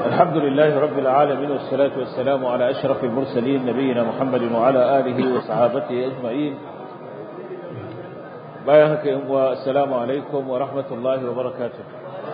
الحمد لله رب العالمين والصلاة والسلام على أشرف المرسلين نبينا محمد وعلى آله وصحابته أجمعين بايهك والسلام عليكم ورحمة الله وبركاته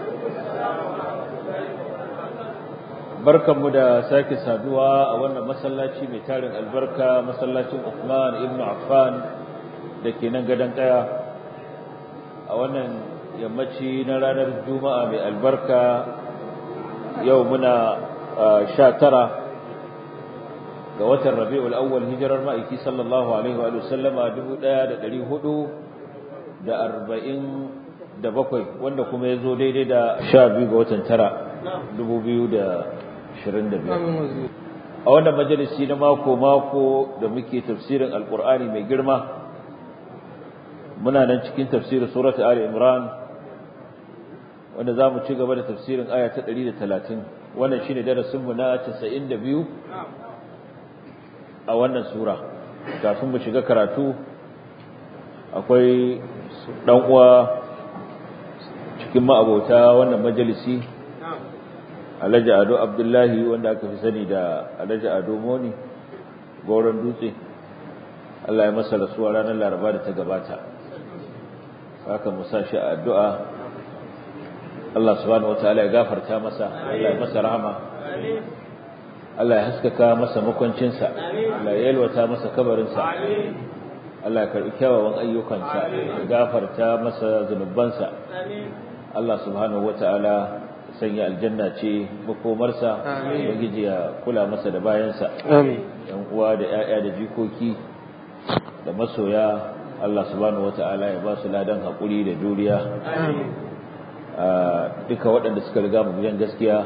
barkanmu da sake saduwa a wannan masallaci mai tarin albarka masallacin Uthman ibn Affan da ke nan gadon kaya a wannan yammaci na ranar Juma'a mai albarka yau muna sha tara ga watan Rabi'ul Awwal hijirar ma'aiki sallallahu alaihi wa sallama dubu ɗaya da ɗari hudu da arba'in da bakwai wanda kuma ya zo daidai da sha biyu ga watan tara dubu biyu da 25 a wannan majalisi na mako-mako da muke tafsirin alkur'ani mai girma muna nan cikin tafsirin surat ali imran wanda za mu ci gaba da tafsirin aya ta 130 wannan shine darasinmu na 92 a wannan sura kafin mu shiga karatu akwai dan uwa cikin ma'abota wannan majalisi Alhaji Ado Abdullahi wanda aka fi sani da Alhaji Ado Moni goron dutse Allah ya masa rasuwa ranar Laraba da ta gabata haka mu sa shi a addu'a Allah subhanahu wataala ya gafarta masa Allah ya masa rahama Allah ya haskaka masa makwancinsa Allah ya yalwata masa kabarinsa Allah ya karbi kyawawan ayyukansa ya gafarta masa zunubansa Allah subhanahu wataala sanya aljanna ce makomarsa ubangiji ya kula masa da bayansa yan uwa da ƴaƴa da jikoki da masoya Allah subhanahu wataala ya ba su ladan hakuri da juriya duka waɗanda suka riga mu gidan gaskiya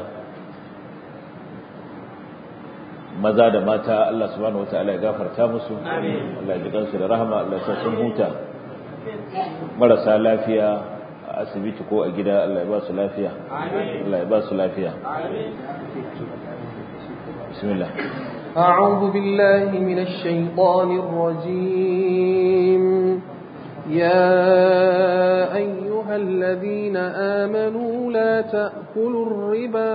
maza da mata Allah subhanahu wataala ya gafarta musu Allah ya ji kansu da rahama Allah ya sun huta marasa lafiya asibiti ko a gida Allah ya ba su lafiya Allah ya ba su lafiya bismillah أعوذ بالله من الشيطان الرجيم يا أيها الذين آمنوا لا تأكلوا الربا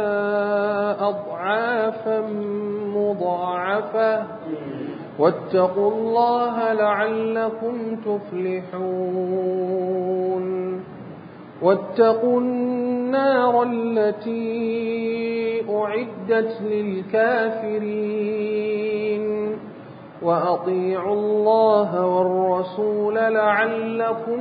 أضعافا مضاعفة واتقوا الله لعلكم تفلحون واتقوا النار التي أعدت للكافرين وأطيعوا الله والرسول لعلكم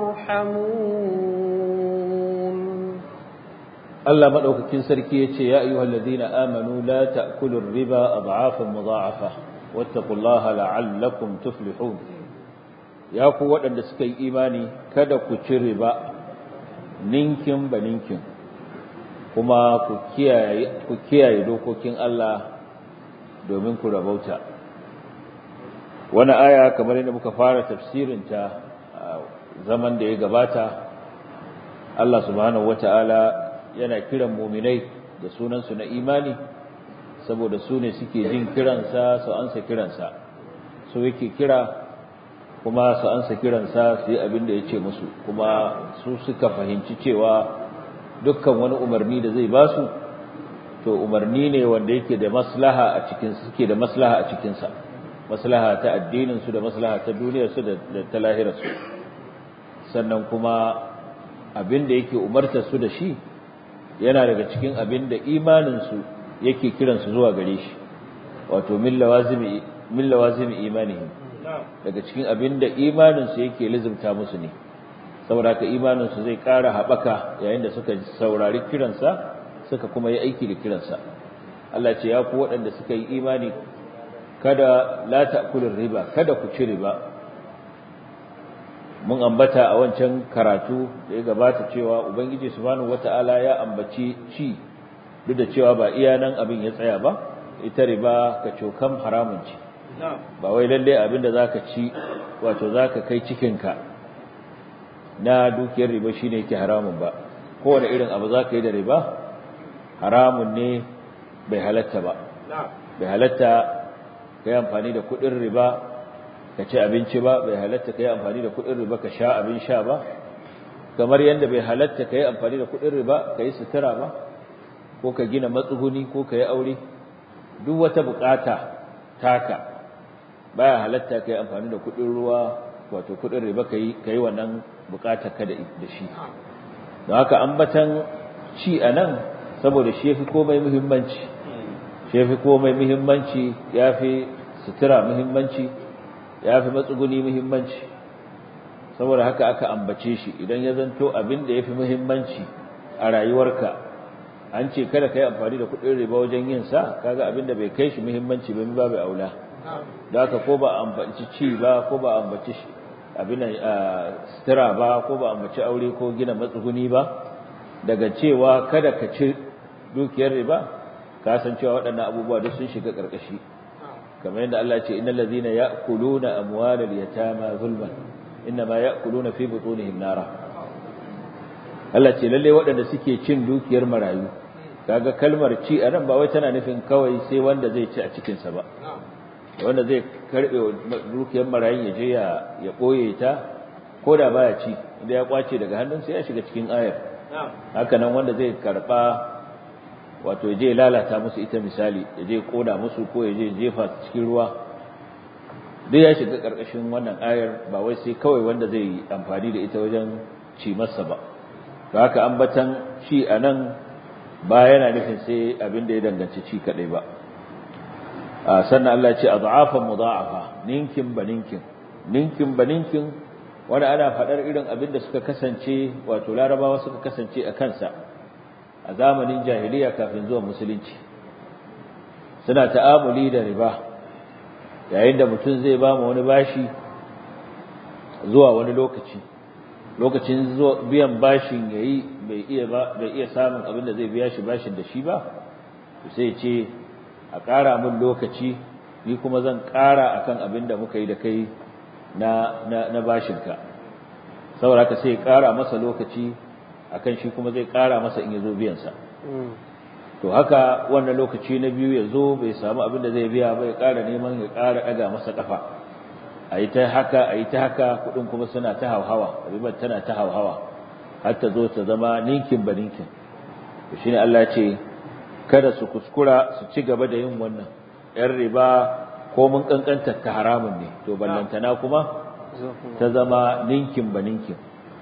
ترحمون الله مدعوك سركي يا أيها الذين آمنوا لا تأكلوا الربا أضعافا مضاعفة واتقوا الله لعلكم تفلحون يا قوة أن تسكي إيماني كذا كتربا ninkin ba ninkin kuma ku kiyaye dokokin Allah domin ku rabauta wani aya kamar yadda muka fara tafsirinta a zaman da ya gabata Allah subhanahu wata'ala yana kiran muminai da sunansu na imani saboda su ne suke jin kiransa su ansa kiransa su yake kira kuma su ansa kiransa su yi abin da ya ce musu kuma su suka fahimci cewa dukkan wani umarni da zai ba su to umarni ne wanda yake da maslaha a cikin suke da maslaha a cikinsa maslaha ta addinin su da maslaha ta duniyar su da ta lahirar su sannan kuma abin da yake umartar su da shi yana daga cikin abin da imanin su yake kiransu zuwa gare shi wato min lawazimi min lawazimi imanihim daga cikin abin da imaninsu yake lizimta musu ne saboda haka imaninsu zai ƙara haɓaka yayin da suka saurari kiransa suka kuma yi aiki da kiransa Allah ce ya ku waɗanda suka yi imani kada la ta'kulur riba kada ku ci riba mun ambata a wancan karatu da ya gabata cewa ubangiji subhanahu wata'ala ya ambaci ci duk da cewa ba iya nan abin ya tsaya ba ita riba ka cokan haramun ce ba wai lalle abinda zaka ci wato zaka kai cikinka na dukiyar riba shine yake haramun ba kowane irin abu zaka yi da riba haramun ne bai halatta ba bai halatta kai amfani da kudin riba ka ci abinci ba bai halatta kai amfani da kudin riba ka sha abin sha ba kamar yadda bai halatta kai amfani da kudin riba kai sutura ba ko ka gina matsuguni ko ka yi aure duk wata bukata taka baya halatta kai amfani da kudin ruwa wato kudin riba kai kai wannan bukatar ka da shi don haka ambatan ci anan saboda shi yafi komai muhimmanci shi yafi komai muhimmanci yafi sutura muhimmanci yafi matsuguni muhimmanci saboda haka aka ambace shi idan ya zanto abin da yafi muhimmanci a rayuwarka an ce kada kai amfani da kudin riba wajen yin sa kaga abin da bai kai shi muhimmanci ba babu aula da haka ko ba ambaci ci ba ko ba ambaci abin sutura ba ko ba ambaci aure ko gina matsuguni ba daga cewa kada ka ci dukiyar riba ka san cewa waɗannan abubuwa duk sun shiga ƙarƙashi kamar yadda Allah ya ce innal ladhina ya'kuluna amwalal yatama zulman innama ya'kuluna fi butunihim nara Allah ce lalle waɗanda suke cin dukiyar marayu kaga kalmar ci a nan ba wai tana nufin kawai sai wanda zai ci a cikinsa ba wanda zai karbe dukiyar marayun ya je ya ɓoye ta ko da baya ci inda ya kwace daga hannunsa ya shiga cikin ayar haka nan wanda zai karɓa wato ya je ya lalata musu ita misali ya je koda musu ko ya je jefa cikin ruwa duk ya shiga ƙarƙashin wannan ayar ba wai sai kawai wanda zai yi amfani da ita wajen ci masa ba haka ambatan ci a nan ba yana nufin sai abin da ya danganci ci kaɗai ba sannan Allah ce adhafan mudha'afa ninkin ba ninkin ninkin ba ninkin wanda ana faɗar irin abin da suka kasance wato larabawa suka kasance a kansa a zamanin jahiliya kafin zuwa musulunci suna ta'amuli da riba yayin da mutum zai ba mu wani bashi zuwa wani lokaci lokacin biyan bashin yayi bai iya ba bai iya samun abin da zai biya shi bashin da shi ba sai ce a ƙara min lokaci ni kuma zan ƙara akan abin da muka yi da kai na na na bashinka saboda haka sai ƙara masa lokaci akan shi kuma zai ƙara masa in yazo biyan sa to haka wannan lokaci na biyu ya zo bai samu abin da zai biya ba ya ƙara neman ya ƙara ɗaga masa ƙafa a yi ta haka a yi ta haka kuɗin kuma suna ta hauhawa ribar tana ta hauhawa har ta zo ta zama ninkin ba ninkin to shine Allah ce kada su kuskura su ci gaba da yin wannan ‘yan riba ko mun kankanta ta haramun ne to ballantana kuma ta zama ninkin ba ninkin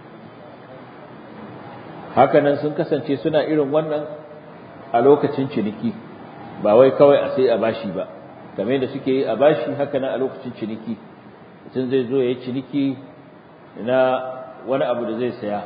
hakanan sun kasance suna irin wannan a lokacin ciniki ba wai kawai a sai a bashi ba kamar da suke yi a bashi hakanan a lokacin ciniki mutum zai zo ya yi ciniki na wani abu da zai saya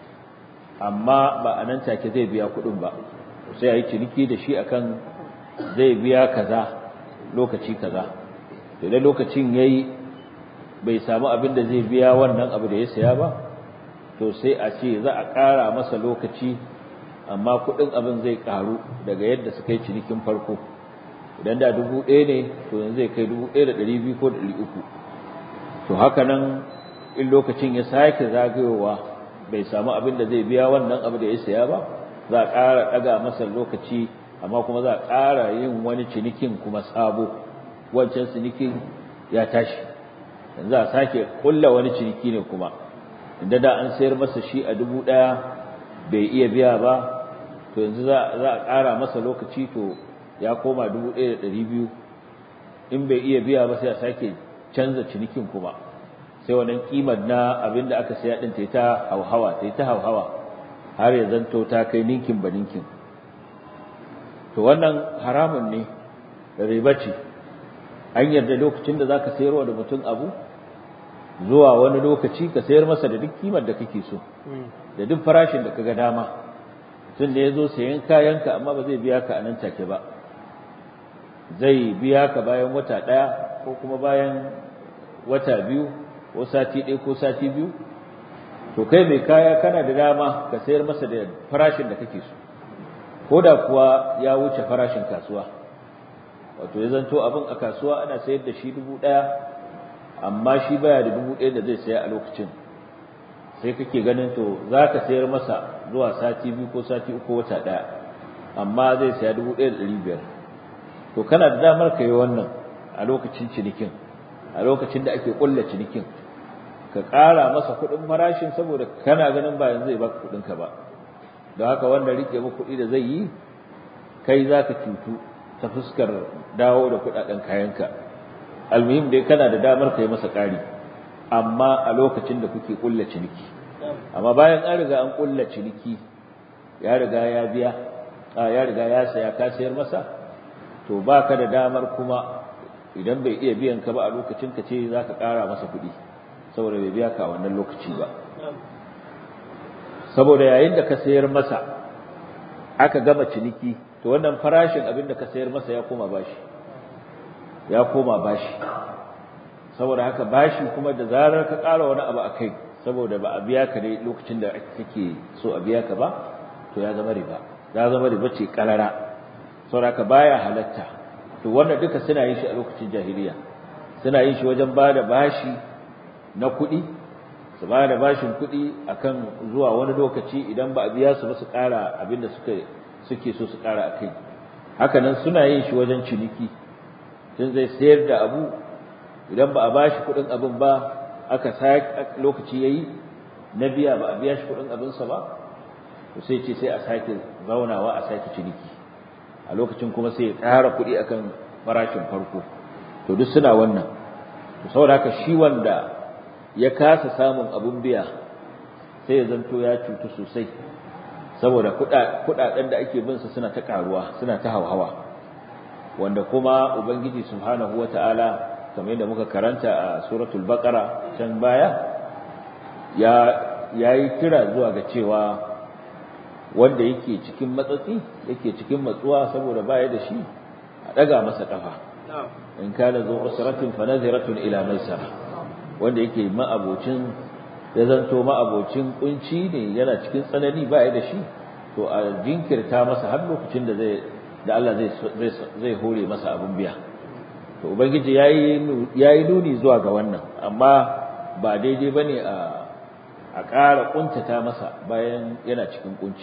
amma ba a nan take zai biya kuɗin ba sai a yi ciniki da shi akan zai biya kaza lokaci kaza idan lokacin ya yi bai samu abin da zai biya wannan abu da ya saya ba to sai a ce za a ƙara masa lokaci amma kuɗin abin zai ƙaru daga yadda suka yi cinikin farko idan da dubu ɗaya ne to yanzu zai kai dubu ɗaya da ɗari biyu ko da ɗari uku to haka nan in lokacin ya sake zagayowa bai samu abin da zai biya wannan abu da ya saya ba za a ƙara ɗaga masa lokaci amma kuma za a ƙara yin wani cinikin kuma sabo wancan cinikin ya tashi yanzu a sake ƙulla wani ciniki ne kuma inda da an sayar masa shi a dubu ɗaya bai iya biya ba to yanzu za a ƙara masa lokaci to ya koma dubu ɗaya da ɗari biyu in bai iya biya ba sai a sake canza cinikin kuma sai wannan kimar na abin da aka saya ɗin ta yi ta hauhawa ta yi ta hauhawa har ya zanto ta kai ninkin ba ninkin to wannan haramun ne riba ce an yarda lokacin da za ka sayarwa da mutum abu zuwa wani lokaci ka sayar masa da duk kimar da kake so da duk farashin da kaga dama mutum da ya zo sayan kayanka amma ba zai biya ka a nan take ba zai biya ka bayan wata ɗaya ko kuma bayan wata biyu ko sati ɗaya ko sati biyu to kai mai kaya kana da dama ka sayar masa da farashin da kake so ko da kuwa ya wuce farashin kasuwa wato ya zanto abin a kasuwa ana sayar da shi dubu ɗaya amma shi baya da dubu ɗaya da zai saya a lokacin sai kake ganin to za ka sayar masa zuwa sati biyu ko sati uku wata ɗaya amma zai saya dubu ɗaya da ɗari biyar to kana da damar ka yi wannan a lokacin cinikin a lokacin da ake ƙulla cinikin ka ƙara masa kuɗin farashin saboda kana ganin ba yanzu zai baka kuɗinka ba don haka wanda rike maka kuɗi da zai yi kai za ka cutu ta fuskar dawo da kudaden kayanka almuhim dai kana da damar ka yi masa ƙari amma a lokacin da kuke kulla ciniki amma bayan an riga an kulla ciniki ya riga ya biya ya riga ya saya ka sayar masa to baka da damar kuma idan bai iya biyan ka ba a lokacin ka ce za ka ƙara masa kuɗi saboda bai biya ka a wannan lokaci ba saboda yayin da ka sayar masa aka gama ciniki to wannan farashin abin da ka sayar masa ya koma bashi ya koma bashi saboda haka bashi kuma da zarar ka ƙara wani abu a kai saboda ba a biya ka ne lokacin da kake so a biya ka ba to ya zama riba ya zama riba ce karara saboda haka baya halatta to wannan duka suna yin shi a lokacin jahiliya suna yin shi wajen ba da bashi na kuɗi su ba da bashin kuɗi akan zuwa wani lokaci idan ba a biya su ba su ƙara abin da suka suke so su ƙara a kai haka nan suna yin shi wajen ciniki tun zai sayar da abu idan ba a bashi kuɗin abin ba aka sake lokaci yayi na biya ba a biya shi kuɗin abinsa ba to sai ce sai a sake zaunawa a sake ciniki a lokacin kuma sai ya ƙara kuɗi akan farashin farko to duk suna wannan to saboda haka shi wanda ya kasa samun abun biya sai ya zanto ya cutu sosai saboda kuɗaɗen da ake bin sa suna ta ƙaruwa suna ta hauhawa wanda kuma ubangiji subhanahu wata'ala kamar yadda muka karanta a suratul baqara can baya ya yayi kira zuwa ga cewa wanda yake cikin matsatsi yake cikin matsuwa saboda baya da shi a daga masa kafa in kana zo usratin fa nadhiratun ila maisara wanda yake ma'abocin ya zanto ma'abocin kunci ne yana cikin tsanani baya da shi to a jinkirta masa har lokacin da zai da Allah zai zai hore masa abun biya to ubangiji yayi yayi nuni zuwa ga wannan amma ba daidai bane a a ƙara kuntata masa bayan yana cikin kunci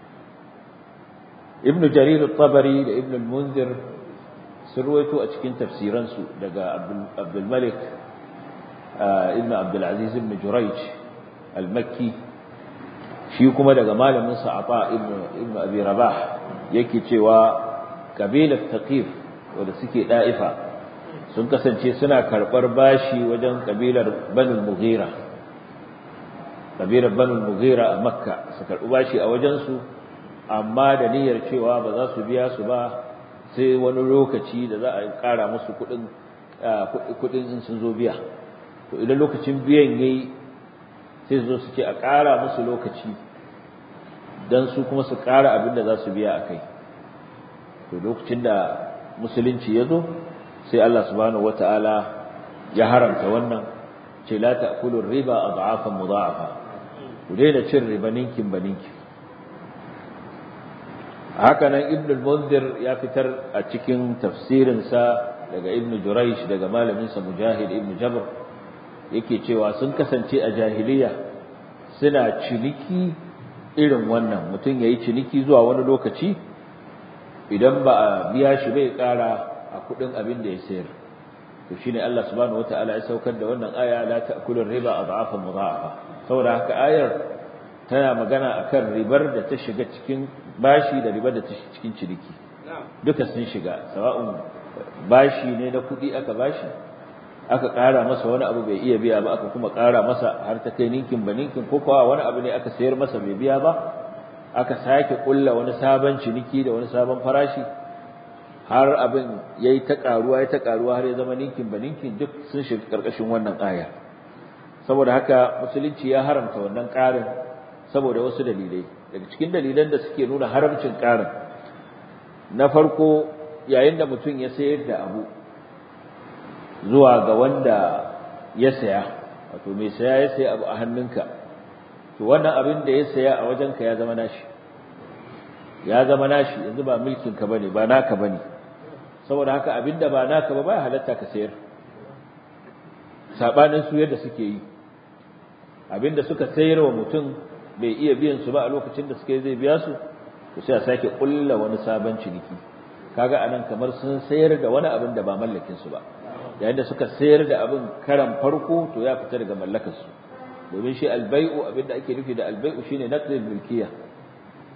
ibnu jarir at-tabari da ibnu al-munzir sun ruwaito a cikin tafsiransu daga abdul malik ibnu abdul aziz ibn jurayj al-makki shi kuma daga malamin sa ata ibnu ibnu abi rabah yake cewa kabilar taqif wanda suke da'ifa sun kasance suna karbar bashi wajen kabilar banul mughira kabilar banul mughira a makka su karbi bashi a wajensu amma da niyyar cewa ba za su biya su ba sai wani lokaci da za a kara musu kudin kudin in sun zo biya to idan lokacin biyan yayi sai su zo su ce a kara musu lokaci dan su kuma su kara abin da za su biya akai to lokacin da musulunci ya zo sai Allah subhanahu wataala ya haramta wannan ce la ta'kulu riba ad'afan mudha'afa ku daina cin riba ninkin ba ninkin haka nan ibn al-munzir ya fitar a cikin tafsirinsa daga ibn juraysh daga malaminsa mujahid ibn jabr yake cewa sun kasance a jahiliya suna ciniki irin wannan mutum yayi ciniki zuwa wani lokaci idan ba a biya shi bai kara a kudin abin da ya sayar to shine Allah subhanahu wataala ya saukar da wannan aya la ta'kulur riba adhafan mudha'afa saboda haka ayar tana magana akan ribar da ta shiga cikin bashi da ribar da ta shiga cikin ciniki duka sun shiga sawa'un bashi ne na kuɗi aka bashi aka ƙara masa wani abu bai iya biya ba aka kuma ƙara masa har ta kai ninkin ba ninkin ko kuwa wani abu ne aka sayar masa bai biya ba aka sake ƙulla wani sabon ciniki da wani sabon farashi har abin yayi ta ƙaruwa ya ta ƙaruwa har ya zama ninkin ba ninkin duk sun shiga ƙarƙashin wannan aya saboda haka musulunci ya haramta wannan ƙarin saboda wasu dalilai daga cikin dalilan da suke nuna haramcin ƙarin na farko yayin da mutum ya sayar da abu zuwa ga wanda ya saya wato mai saya ya saya abu a hannunka to wannan abin da ya saya a wajenka ya zama nashi ya zama nashi yanzu ba mulkin ka bane ba naka bane saboda haka abin da ba naka ba ba halatta ka sayar sabanin su yadda suke yi abin da suka sayar wa mutum bai iya biyan su ba a lokacin da suka yi zai biya su to sai a sake kulla wani sabon ciniki kaga anan kamar sun sayar da wani abin da ba mallakin su ba yayin da suka sayar da abin karan farko to ya fita daga mallakar su domin shi albai'u abin da ake nufi da albai'u shine naqlul milkiya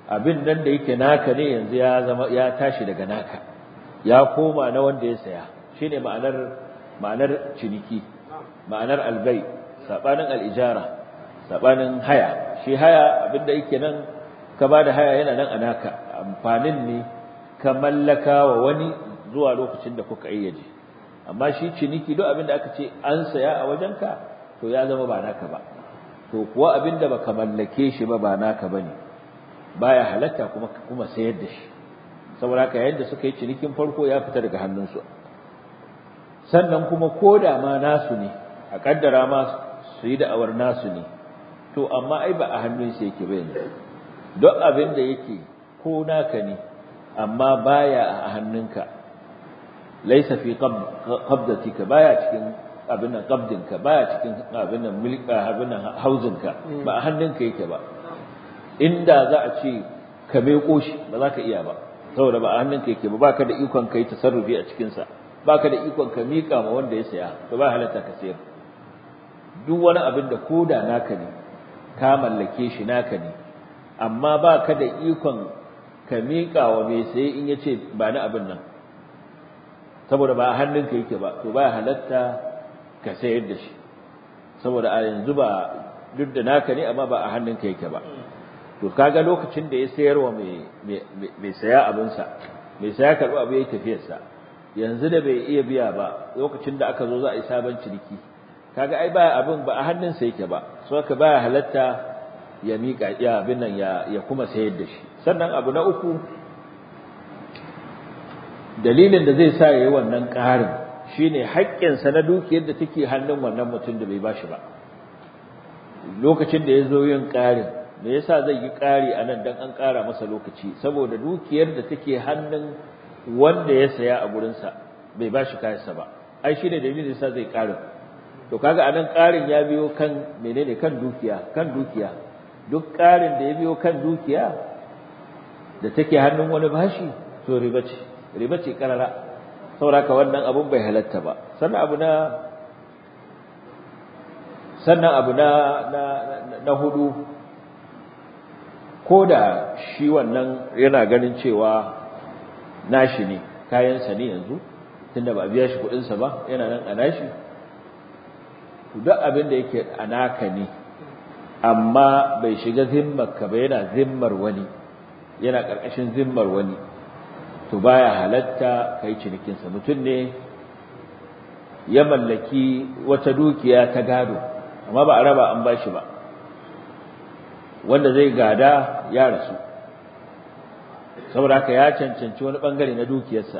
abin nan da yake naka ne yanzu ya zama ya tashi daga naka ya koma na wanda ya saya shine ma'anar ma'anar ciniki ma'anar albay sabanin al-ijara sabanin haya shi haya abinda yake nan ka bada haya yana nan a naka amfanin ne ka mallaka wa wani zuwa lokacin da kuka ayyaje amma shi ciniki duk abinda aka ce an saya a wajenka to ya zama ba naka ba to kuwa abinda baka mallake shi ba ba naka bane baya halatta kuma kuma sayar da shi saboda haka yayin da suka yi cinikin farko ya fita daga hannunsu sannan kuma koda ma nasu ne a kaddara ma su yi da'awar nasu ne to amma ai ba a hannunsa yake ba yanzu duk abin da yake ko naka ne amma baya a hannunka laisa fi qabdatika baya cikin abin nan qabdinka baya cikin abin nan milka abin nan hauzinka ba a hannunka yake ba inda za a ce ka meko shi ba za ka iya ba saboda ba a hannunka yake ba baka da ikon kai tasarrufi a cikin sa baka da ikon ka mika ma wanda ya saya to ba halatta ka sayar duk wani abin da koda naka ne ka mallake shi naka ne amma baka da ikon ka mika wa mai saye in yace ba ni abin nan saboda ba a hannunka yake ba to ba halatta ka sayar da shi saboda a yanzu ba duk da naka ne amma ba a hannunka yake ba to kaga lokacin da ya sayarwa mai mai saya abinsa mai saya karɓi abu yayi tafiyarsa yanzu da bai iya biya ba lokacin da aka zo za a yi sabon ciniki kaga ai baya abin ba a hannunsa yake ba so ka baya halatta ya mika ya abin nan ya ya kuma sayar da shi sannan abu na uku dalilin da zai sa yayi wannan ƙarin shine haƙƙinsa na dukiyar da take hannun wannan mutum da bai bashi ba lokacin da ya zo yin ƙarin me yasa zai yi ƙari a nan dan an ƙara masa lokaci saboda dukiyar da take hannun wanda ya saya a gurinsa bai ba shi kayansa ba ai shi ne dalilin yasa zai ƙarin to kaga a nan ƙarin ya biyo kan menene kan dukiya kan dukiya duk ƙarin da ya biyo kan dukiya da take hannun wani bashi to riba ce riba ce karara saboda wannan abun bai halatta ba sannan abu na sannan abu na na na hudu ko da shi wannan yana ganin cewa nashi ne kayansa ne yanzu tunda ba a biya shi kuɗinsa ba yana nan a nashi duk abin da yake a naka ne amma bai shiga zimmarka ba yana zimmar wani yana ƙarƙashin zimmar wani to baya halatta kai cinikinsa mutum ne ya mallaki wata dukiya ta gado amma ba a raba an bashi ba wanda zai gada ya rasu saboda haka ya cancanci wani bangare na dukiyarsa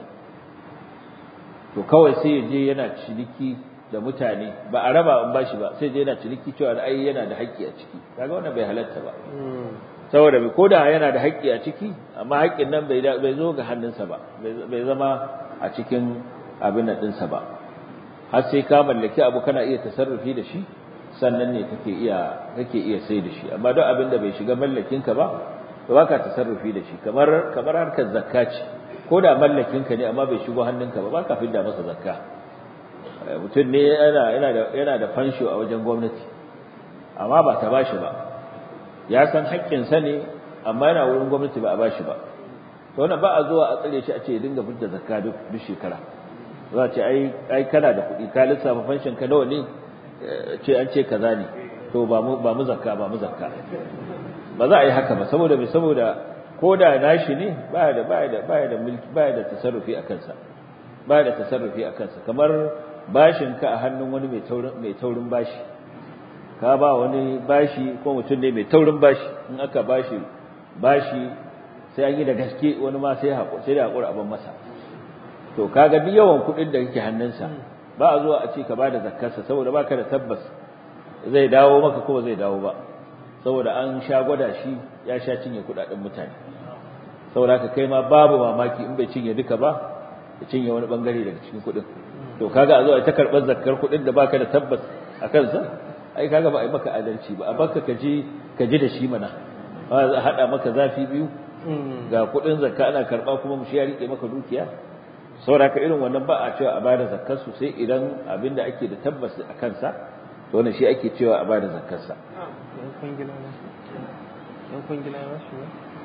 to kawai sai ya je yana ciniki da mutane ba a raba an bashi ba sai je yana ciniki cewa ai yana da haƙƙi a ciki kaga wannan bai halatta ba saboda bai koda yana da haƙƙi a ciki amma haƙƙin nan bai bai zo ga hannunsa ba bai zama a cikin abin nan ɗinsa ba har sai ka mallaki abu kana iya tasarrufi da shi sannan ne kake iya kake iya sai da shi amma duk abin da bai shiga mallakinka ba to baka tasarrufi da shi kamar kamar harkar zakka ce ko da mallakinka ne amma bai shigo hannunka ba baka fidda masa zakka mutum ne yana yana da yana da fansho a wajen gwamnati amma ba ta bashi ba ya san haƙƙinsa ne amma yana wurin gwamnati ba a bashi ba to wannan ba a zuwa a tsare shi a ce ya dinga fidda zakka duk duk shekara za a ce ai ai kana da kuɗi ka lissafa fanshin ka nawa ne ce an ce kaza ne to ba mu ba mu zakka ba mu zakka ba za a yi haka ba saboda me saboda ko da nashi ne ba da ba da ba da mulki ba da tasarrufi a kansa ba da tasarrufi a kansa kamar bashin ka a hannun wani mai taurin mai taurin bashi ka ba wani bashi ko mutum ne mai taurin bashi in aka bashi bashi sai an yi da gaske wani ma sai haƙuri sai da haƙuri abin masa to kaga duk yawan kuɗin da kake hannunsa ba a zuwa a ce ka bada zakkarsa saboda baka da tabbas zai dawo maka ko zai dawo ba saboda an sha gwada shi ya sha cinye kuɗaɗen mutane saboda ka kai ma babu mamaki in bai cinye duka ba ya cinye wani bangare daga cikin kuɗin to kaga a zo a ta karɓar zakkar kuɗin da baka da tabbas a kansa ai kaga ba a yi maka adalci ba a baka ka ji ka ji da shi mana ba a haɗa maka zafi biyu ga kuɗin zakka ana karɓa kuma mu shi ya riƙe maka dukiya saboda ka irin wannan ba a cewa a bada zakkar su sai idan abin da ake da tabbas a kansa to wannan shi ake cewa a bada zakkar sa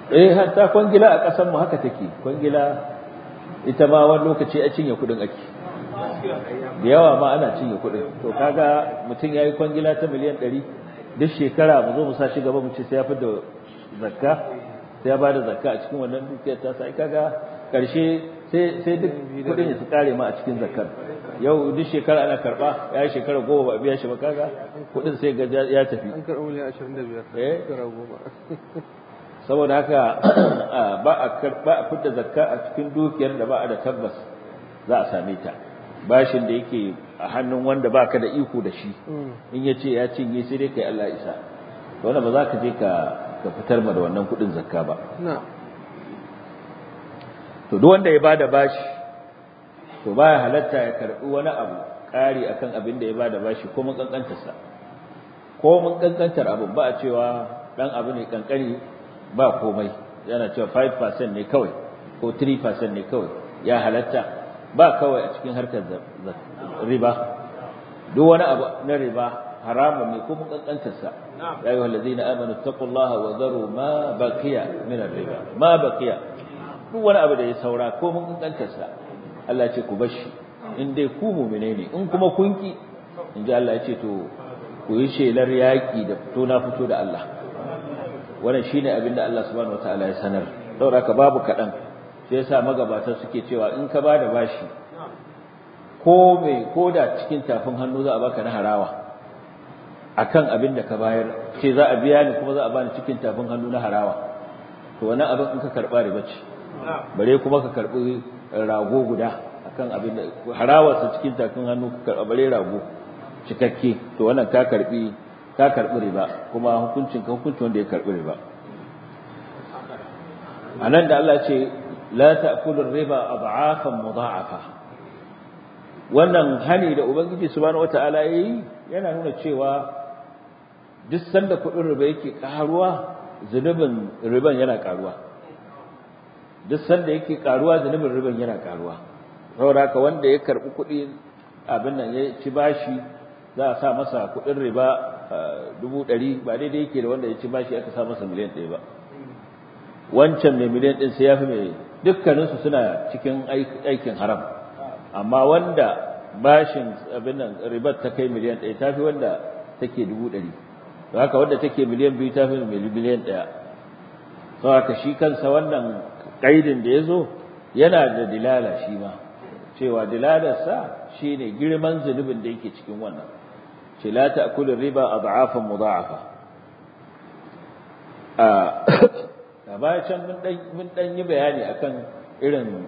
eh hatta kwangila a ƙasar mu haka take kwangila ita ma wani lokaci a cinye kuɗin ake da yawa ma ana cinye kuɗin to kaga mutum yayi kwangila ta miliyan ɗari duk shekara mu zo mu sa shi gaba mu ce sai ya fi da zakka sai ya ba da zakka a cikin wannan dukiyar ta sai kaga karshe sai sai duk kuɗin ya su kare ma a cikin zakkar yau duk shekara ana karba ya shekara goma ba biya shi ba kaga kuɗin sai ga ya tafi an karɓi miliyan ashirin da biyar Eh? shekara goma saboda haka ba a karba a fitar zakka a cikin dukiyar da ba a da tabbas za a same ta bashin da yake a hannun wanda baka da iko da shi in ya ce ya cinye sai dai kai Allah isa to wannan ba za ka je ka ka fitar ma da wannan kuɗin zakka ba na to duk wanda ya bada bashi to baya halatta ya karbi wani abu ƙari akan abin da ya bada bashi ko mun kankantar sa ko mun kankantar abu ba a cewa dan abu ne kankani ba komai yana cewa 5% ne kawai ko 3% ne kawai ya halatta ba kawai a cikin harkar za- za- riba duk wani abu na riba haramun ne ko mun kankantar sa ya ayyuhal ladzina amanu taqullaha wa dharu ma baqiya min ar-riba ma baqiya duk wani abu da ya saura ko mun kankantar sa Allah ya ce ku bashi in dai ku mu'mine ne in kuma kun ki in ji Allah ya ce to ku yi shelar yaki da fito na fito da Allah wannan shine abin da Allah subhanahu wataala ya sanar saboda ka babu kadan sai yasa magabatan suke cewa in ka bada bashi ko me ko da cikin tafin hannu za a baka na harawa akan abin da ka bayar ce za a biya ni kuma za a bani cikin tafin hannu na harawa to wannan abin in ka karba riba ce bare kuma ka karbi rago guda akan abin da harawa sa cikin tafin hannu ka karba bare rago cikakke to wannan ka karbi ka karbi riba kuma hukuncin ka hukuncin wanda ya karbi riba anan da Allah ce la ta'kulu riba ad'afan mudha'afa wannan hani da ubangiji subhanahu wataala yayi yana nuna cewa duk sanda kudin riba yake karuwa zunubin riban yana karuwa duk sanda yake karuwa zunubin riban yana karuwa saboda haka wanda ya karbi kudi abin nan ya ci bashi za a sa masa kudin riba dubu ɗari ba daidai yake da wanda ya ci bashi aka sa masa miliyan ɗaya ba wancan mai miliyan ɗin sai ya fi mai dukkaninsu suna cikin aikin haram amma wanda bashin abin nan ribar ta kai miliyan ɗaya ta fi wanda take dubu ɗari da haka wanda take miliyan biyu ta fi miliyan ɗaya sau haka shi kansa wannan ƙaidin da ya zo yana da dilala shi ma cewa dilalarsa shi ne girman zunubin da yake cikin wannan ce la ta'kulu riba ad'afan mudha'afa a baya can mun dan yi bayani akan irin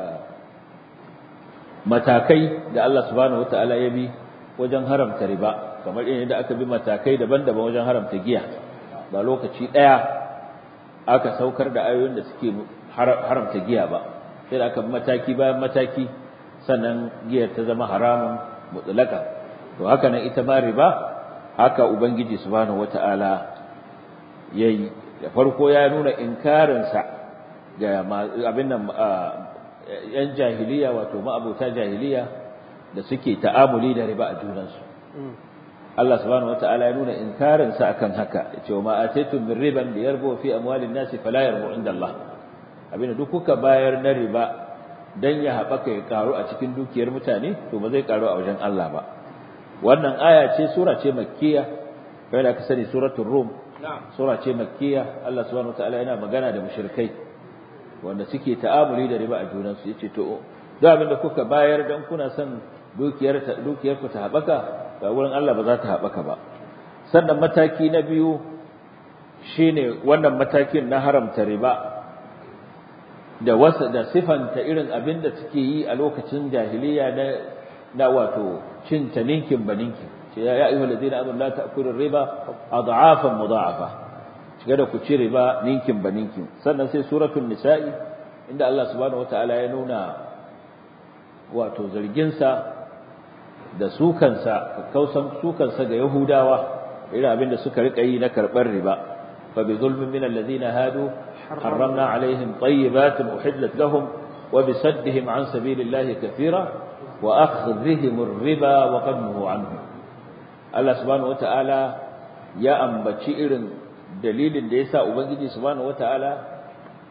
matakai da Allah subhanahu wataala ya bi wajen haramta riba kamar irin da aka bi matakai daban-daban wajen haramta giya ba lokaci daya aka saukar da ayoyin da suke haramta giya ba sai da aka bi mataki bayan mataki sannan giyar ta zama haramun mutlaka to haka nan ita ma riba haka ubangiji subhanahu wataala yayi da farko ya nuna inkarinsa ga abin nan yan jahiliya wato ma'abuta jahiliya da suke ta'amuli da riba a junansu Allah subhanahu wata'ala ya nuna inkarinsa akan haka yace ma ataytum min riban liyarbu fi amwalin nasi fala yarbu inda Allah abin da duk kuka bayar na riba dan ya haɓaka ya karu a cikin dukiyar mutane to ba zai karu a wajen Allah ba wannan aya ce sura ce makkiya kai da ka sani suratul rum sura ce makkiya Allah subhanahu wataala yana magana da mushrikai wanda suke ta'amuli da riba a junan su yace to duk abin da kuka bayar dan kuna son dukiyar ta dukiyar ku ta habaka ga wurin Allah ba za ta habaka ba sannan mataki na biyu shine wannan matakin na haramta riba da wasa da sifanta irin abin da suke yi a lokacin jahiliya na na wato cin taninkin baninkin ya ayyuhal ladina amanu la ta'kulu riba adhafan mudha'afa shiga da ku ci riba ninkin ba ninkin sannan sai suratul nisa'i inda Allah subhanahu wataala ya nuna wato zargin sa da sukansa kausan sukansa ga yahudawa irin abin da suka rika yi na karbar riba fa bi zulmin min alladhina hadu harramna alaihim tayyibatin uhillat lahum wa bi saddihim an sabilillahi kathira wa akhdhihim ar-riba wa qad anhu Allah subhanahu wata'ala ya ambaci irin dalilin da yasa ubangiji subhanahu wata'ala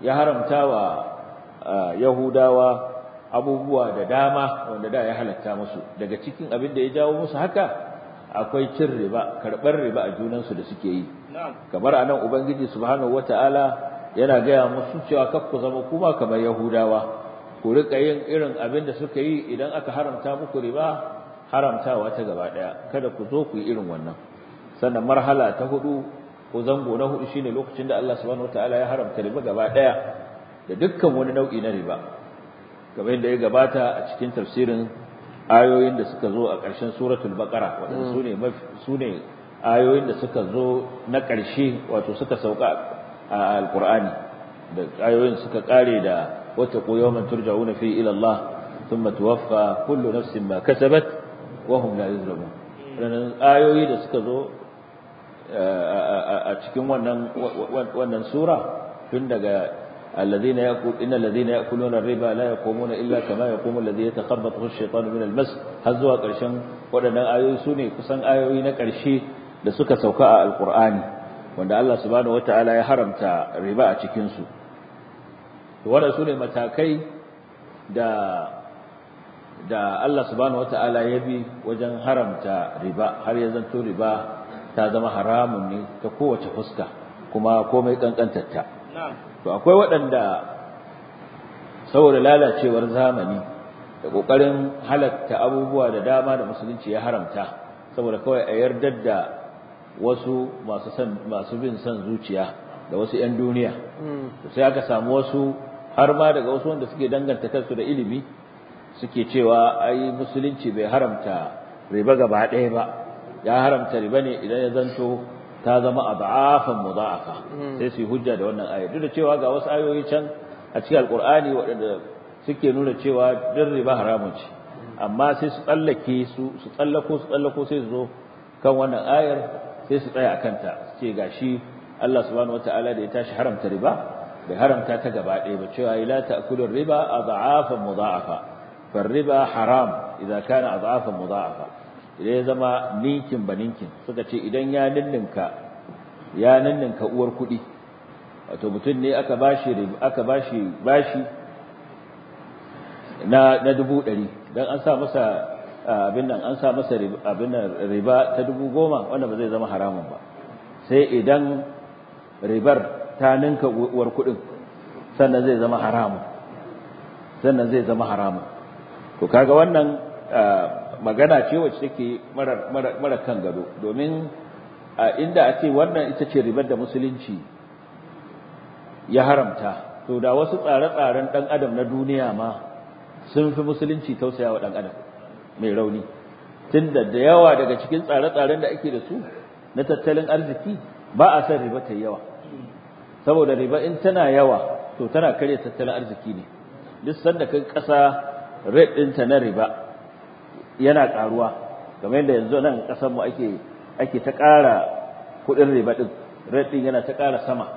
ya haramta wa yahudawa abubuwa da dama wanda da ya halatta musu daga cikin abin da ya jawo musu haka akwai cin riba karɓar riba a junansu da suke yi kamar anan ubangiji subhanahu wataala yana gaya musu cewa kar ku zama kuma kamar yahudawa ku rika yin irin abin da suka yi idan aka haramta muku riba haramtawa ta gaba daya kada ku zo ku yi irin wannan sannan marhala ta hudu ko zango na hudu shine lokacin da Allah subhanahu wataala ya haramta riba gaba daya da dukkan wani nau'i na riba kamar yadda ya gabata a cikin tafsirin ayoyin da suka zo a ƙarshen suratul baqara waɗanda su ne su ne ayoyin da suka zo na ƙarshe wato suka sauka a alqur'ani da ayoyin suka kare da wata yawman turja'una fi ila Allah thumma tuwaffa kullu nafsin ma kasabat wa hum la yuzlamun wannan ayoyi da suka zo a cikin wannan wannan sura tun daga الذين يأكل إن الذين يأكلون الربا لا يقومون إلا كما يقوم الذي يتخبطه الشيطان من المس har zuwa ƙarshen waɗannan ayoyi su ne kusan ayoyi na ƙarshe da suka sauka a alƙur'ani wanda Allah subhanahu wataala ya haramta riba a cikin su to waɗanda su ne matakai da da Allah subhanahu wataala ya bi wajen haramta riba har ya zanto riba ta zama haramun ne ta kowace fuska kuma komai kankantarta to akwai waɗanda saboda lalacewar zamani da ƙoƙarin halatta abubuwa da dama da musulunci ya haramta saboda kawai a yardar da wasu masu san masu bin son zuciya da wasu 'yan duniya to sai aka samu wasu har ma daga wasu wanda suke danganta kansu da ilimi suke cewa ai musulunci bai haramta riba gaba ɗaya ba ya haramta riba ne idan ya zanto ta zama ad'afan mudha'afa sai su hujja da wannan ayar duk da cewa ga wasu ayoyi can a cikin alqur'ani waɗanda suke nuna cewa din riba haramun ce amma sai su tsallake su su tsallako su tsallako sai su zo kan wannan ayar sai su tsaya akan ta su ce gashi Allah subhanahu wataala da ya tashi haramta riba bai haramta ta gaba ɗaya ba cewa la ta'kulu riba ad'afan mudha'afa riba haram idan kana ad'afan mudha'afa idan ya zama ninkin ba ninkin suka ce idan ya ninninka ya ninninka uwar kuɗi wato mutum ne aka bashi aka bashi bashi na na dubu ɗari dan an sa masa abin nan an sa masa abin nan riba ta dubu goma wanda ba zai zama haramun ba sai idan ribar ta ninka uwar kuɗin sannan zai zama haramun sannan zai zama haramun to kaga wannan magana ce wacce take mara mara kan gado domin inda a ce wannan ita ce ribar da musulunci ya haramta to da wasu tsare-tsaren dan adam na duniya ma sun fi musulunci tausaya wa dan adam mai rauni tunda da yawa daga cikin tsare-tsaren da ake da su na tattalin arziki ba a san riba ta yawa saboda riba in tana yawa to tana karya tattalin arziki ne duk sanda kai kasa rate ɗinta na riba yana ƙaruwa kamar yadda yanzu nan ƙasar mu ake ake ta ƙara kuɗin riba ɗin rate ɗin yana ta ƙara sama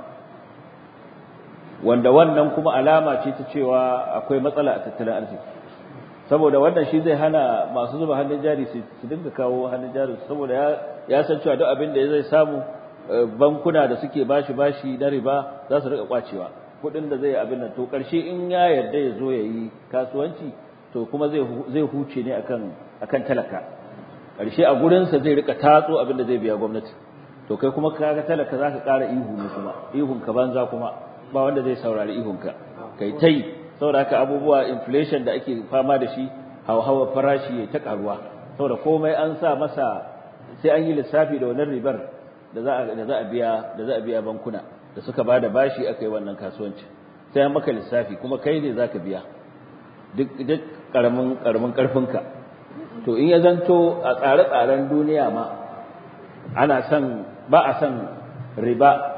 wanda wannan kuma alama ce ta cewa akwai matsala a tattalin arziki saboda wannan shi zai hana masu zuba hannun jari su dinga kawo hannun jari saboda ya ya san cewa duk abin da zai samu bankuna da suke bashi bashi na riba za su rika kwacewa kuɗin da zai abin nan to ƙarshe in ya yarda ya zo ya yi kasuwanci to kuma zai zai huce ne akan akan talaka ƙarshe a gurinsa zai rika tatso abin da zai biya gwamnati to kai kuma kaga talaka zaka ƙara ihu ne kuma ihun ka banza kuma ba wanda zai saurari ihun ka kai tai saboda haka abubuwa inflation da ake fama da shi hawa farashi ya ta karuwa saboda komai an sa masa sai an yi lissafi da wannan ribar da za a da za a biya da za a biya bankuna da suka bada bashi akai wannan kasuwanci sai an maka lissafi kuma kai ne zaka biya duk duk karamin karamin karfinka to in ya zanto a tsare-tsaren duniya ma ana son ba a son riba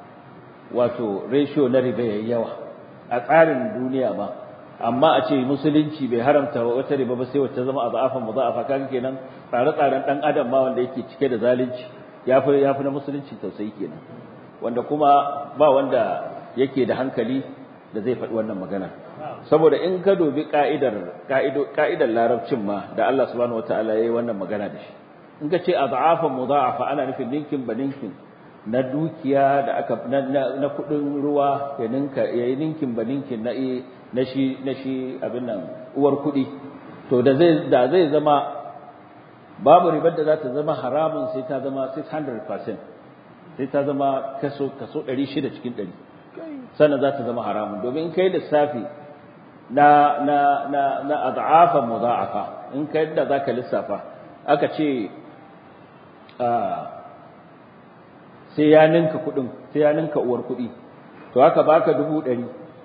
wato ratio na riba yayi yawa a tsarin duniya ba amma a ce musulunci bai haramta wata riba ba sai wacce zama azafan mudha'afa kaga kenan tsare-tsaren dan adam ma wanda yake cike da zalunci yafi yafi na musulunci tausayi kenan wanda kuma ba wanda yake da hankali da zai faɗi wannan magana saboda in ka dubi ka'idar ka'idar larabcin ma da Allah subhanahu wataala yayi wannan magana da shi in ka ce adhafan mudha'afa ana nufin ninkin ba ninkin na dukiya da aka na, na, kudin ruwa ya ninka yayi ninkin ba ninkin na na shi na shi abin nan uwar kudi to da zai da zai zama babu ribar da za ta zama haramun sai ta zama 600% sai ta zama kaso kaso 600 cikin 100 sannan za ta zama haramun domin kai lissafi na na na na ad'afa mudha'afa in kai da zaka lissafa aka ce sai ya ninka kudin sai ya ninka uwar kudi to haka baka dubu ɗari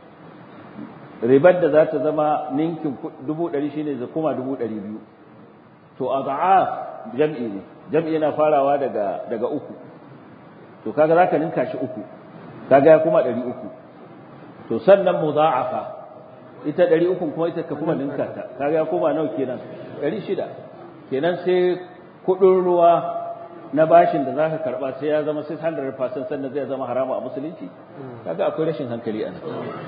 ribar da za ta zama ninkin dubu ɗari shine zai kuma dubu ɗari biyu to ad'af jam'i ne jam'i yana farawa daga daga uku to kaga zaka ninka shi uku kaga ya kuma ɗari uku to sannan mudha'afa ita ɗari ukun kuma ita ka kuma ninka ta kaga ya koma nawa kenan ɗari shida kenan sai kuɗin ruwa na bashin da zaka karba sai ya zama 600% sannan zai zama haramu a musulunci kaga akwai rashin hankali a nan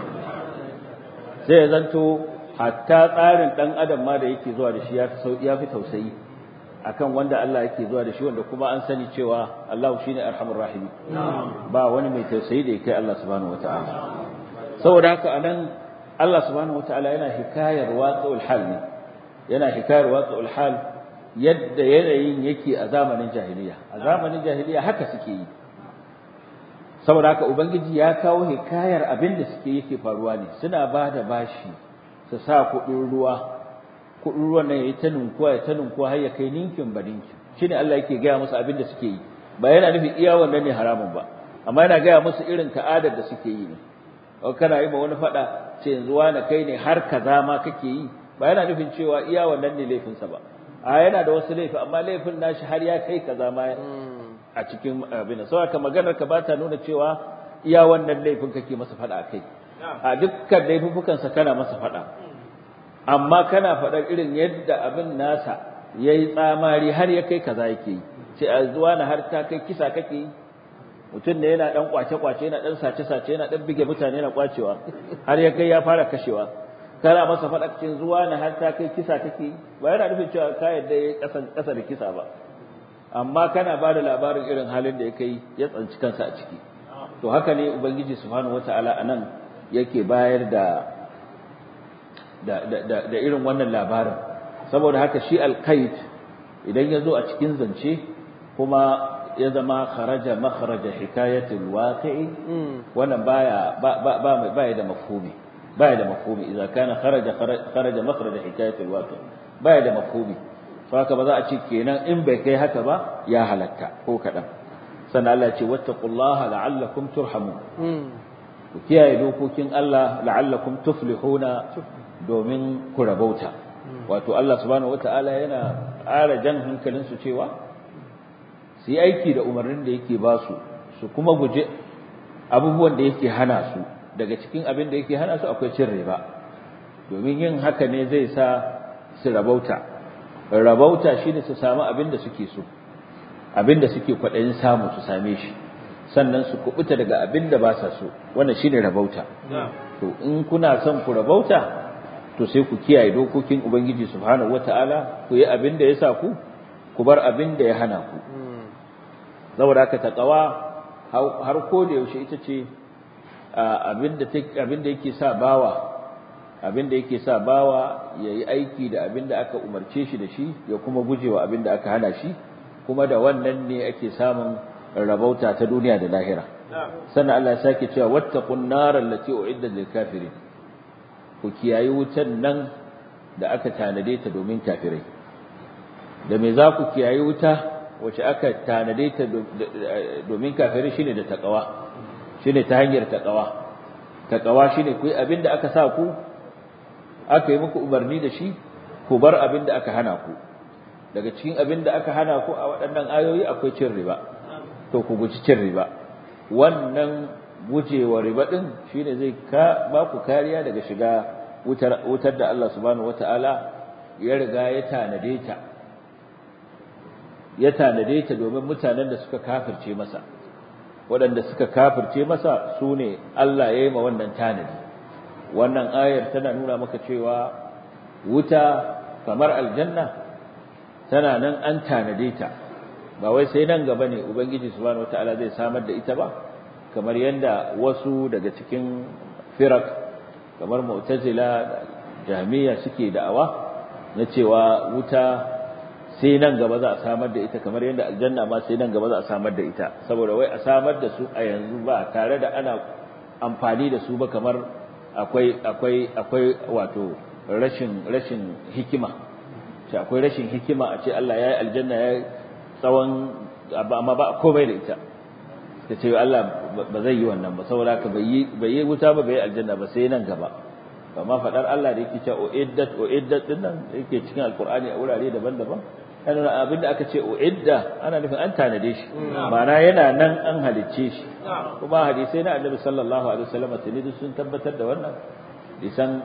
sai ya zanto hatta tsarin dan adam ma da yake zuwa da shi ya fi tausayi akan wanda Allah yake zuwa da shi wanda kuma an sani cewa Allah shine arhamur rahimi ba wani mai tausayi da yake Allah subhanahu wataala saboda haka anan Allah subhanahu wataala yana hikayar waqi'ul hal ne yana hikayar waqi'ul hal yadda yanayin yake a zamanin jahiliya a zamanin jahiliya haka suke yi saboda haka ubangiji ya kawo hikayar abin da suke yake faruwa ne suna ba da bashi su sa kuɗin ruwa kuɗin ruwan nan yayi ta ninkuwa ya ta ninkuwa har ya kai ninkin ba ninkin shine Allah yake gaya musu abin da suke yi ba yana nufin iya wannan ne haramun ba amma yana gaya musu irin ta'adar da suke yi ne kana yi ma wani faɗa ce yanzu wani kai ne har kaza ma kake yi ba yana nufin cewa iya wannan ne laifinsa ba a yana da wasu laifi amma laifin nashi har ya kai kaza ma a cikin abin sau haka maganar ka ba ta nuna cewa iya wannan laifin kake masa faɗa a kai a dukkan laifukansa kana masa faɗa amma kana faɗar irin yadda abin nasa ya yi tsamari har ya kai kaza yake yi ce a zuwa na har ta kai kisa kake yi mutum da yana ɗan kwace-kwace yana ɗan sace-sace yana ɗan bige mutane yana kwacewa har ya kai ya fara kashewa kana masa faɗa cikin zuwa na har ta kai kisa kake ba yana nufin cewa ka yadda ya ƙasa da kisa ba amma kana ba da labarin irin halin da ya kai ya tsanci kansa a ciki to haka ne ubangiji subhanahu wata'ala a nan yake bayar da da irin wannan labarin saboda haka shi alkait idan ya zo a cikin zance kuma ya zama kharaja makharaja hikayatul waqi'i wannan baya ba ba baya da mafhumi baya da mafhumi idza kana kharaja kharaja makharaja hikayatul waqi' baya da mafhumi saka ba za a ce kenan in bai kai haka ba ya halatta ko kadan sannan Allah ya ce wattaqullaha la'allakum turhamun ku kiyaye dokokin Allah la'allakum tuflihuna domin ku rabauta wato Allah subhanahu wata'ala yana ƙara jan hankalin su cewa su yi aiki da umarnin da yake ba su su kuma guje abubuwan da yake hana su daga cikin abin da yake hana su akwai cin riba domin yin haka ne zai sa su rabauta rabauta shine su samu abin da suke so abin da suke kwaɗayin samu su same shi sannan su kubuta daga abin da ba sa so wannan shine rabauta to in kuna son ku rabauta to sai ku kiyaye dokokin ubangiji subhanahu wataala ku yi abin da ya sa ku ku bar abin da ya hana ku saboda haka taqwa har ko da yaushe ita ce abin da abin da yake sa bawa abin da yake sa bawa yayi aiki da abin da aka umarce shi da shi ya kuma gujewa abin da aka hana shi kuma da wannan ne ake samun rabauta ta duniya da lahira sannan Allah ya sake cewa wattaqun nar allati uiddat lil kafirin ku kiyayi wutan nan da aka tanade ta domin kafirai da me za ku kiyayi wuta wace aka tanade ta domin kafirai shine da taqwa shine ta hanyar taqwa taqwa shine ku yi abinda aka sa ku aka yi muku umarni da shi ku bar abinda aka hana ku daga cikin abinda aka hana ku a waɗannan ayoyi akwai cin riba to ku guji cin riba wannan gujewa riba din shine zai ka ba ku kariya daga shiga wutar wutar da Allah subhanahu wataala ya riga ya tanade ta ya tanade ta domin mutanen da suka kafirce masa waɗanda suka kafirce masa su ne Allah ya yi ma wannan tanadi wannan ayar tana nuna maka cewa wuta kamar aljanna tana nan an tanade ta ba wai sai nan gaba ne ubangiji subhanahu wataala zai samar da ita ba kamar yanda wasu daga cikin firak kamar mu'tazila jahmiya suke da'awa na cewa wuta sai nan gaba za a samar da ita kamar yadda aljanna ma sai nan gaba za a samar da ita saboda wai a samar da su a yanzu ba tare da ana amfani da su ba kamar akwai akwai akwai wato rashin rashin hikima ce akwai rashin hikima a ce Allah ya yi aljanna ya tsawon amma ba komai da ita ta ce Allah ba zai yi wannan ba saboda ka bai yi wuta ba bai yi aljanna ba sai nan gaba amma faɗar Allah da yake cewa uiddat uiddat din nan yake cikin alqur'ani a wurare daban-daban ana abin da aka ce uidda ana nufin an tanade shi ma'ana yana nan an halicce shi kuma hadisai na annabi sallallahu alaihi wasallam tuni sun tabbatar da wannan hadisan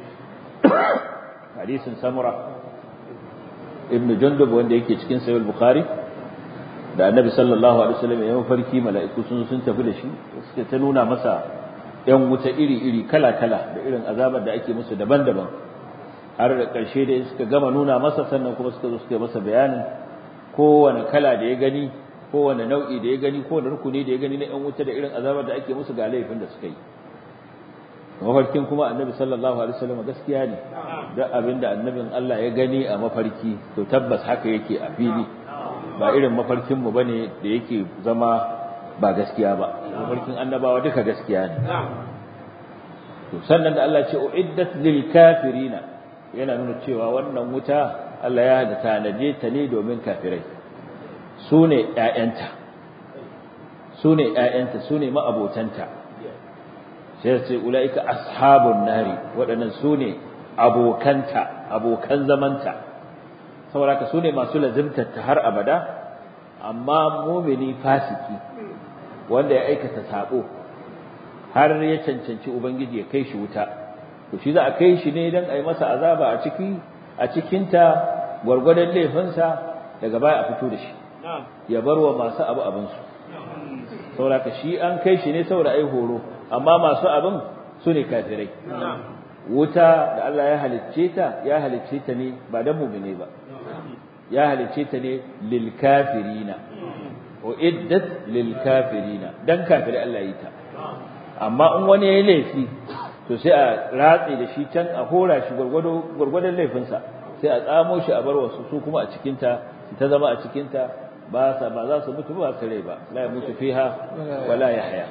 hadisin samura ibnu jundub wanda yake cikin sahih bukhari da annabi sallallahu alaihi wasallam ya mafarki mala'iku sun sun tafi da shi suka ta nuna masa yan wuta iri-iri kala-kala da irin azabar da ake musu daban-daban har da ƙarshe da suka gama nuna masa sannan kuma suka zo suka yi masa bayanin kowane kala da ya gani kowane nau'i da ya gani kowane rukuni da ya gani na yan wuta da irin azabar da ake musu ga laifin da suka yi mafarkin kuma annabi sallallahu alaihi wasallam gaskiya ne da abin da annabin Allah ya gani a mafarki to tabbas haka yake a fili ba irin mafarkin mu bane da yake zama ba gaskiya ba mafarkin annabawa duka gaskiya ne to sannan da Allah ce uiddat lil kafirina yana nuna cewa wannan wuta Allah ya da tanaje ta ne domin kafirai su ne ƴaƴanta su ne ƴaƴanta su ne ma'abotanta sai ce ulaika ashabun nari waɗannan su ne abokanta abokan zamanta saboda ka su ne masu lazimtar ta har abada amma mumini fasiki wanda ya aikata sabo har ya cancanci ubangiji ya kai shi wuta to shi za a kai shi ne dan ai masa azaba a ciki a cikin ta gwargwadon laifinsa daga baya a fito da shi ya bar wa masu abu abin su saboda shi an kai shi ne saboda ai horo amma masu abin su ne kafirai wuta da Allah ya halicce ta ya halicce ta ne ba dan mu'mine ba ya halicce ta ne lil kafirina uiddat lil kafirina dan kafiri Allah yi ta amma in wani yayi laifi to sai a ratse da shi can a hora shi gurgudo gurgudun laifinsa sai a tsamo shi a bar wasu su kuma a cikin ta ta zama a cikin ta ba sa ba za su mutu ba su rai ba la ya mutu fiha wala yahya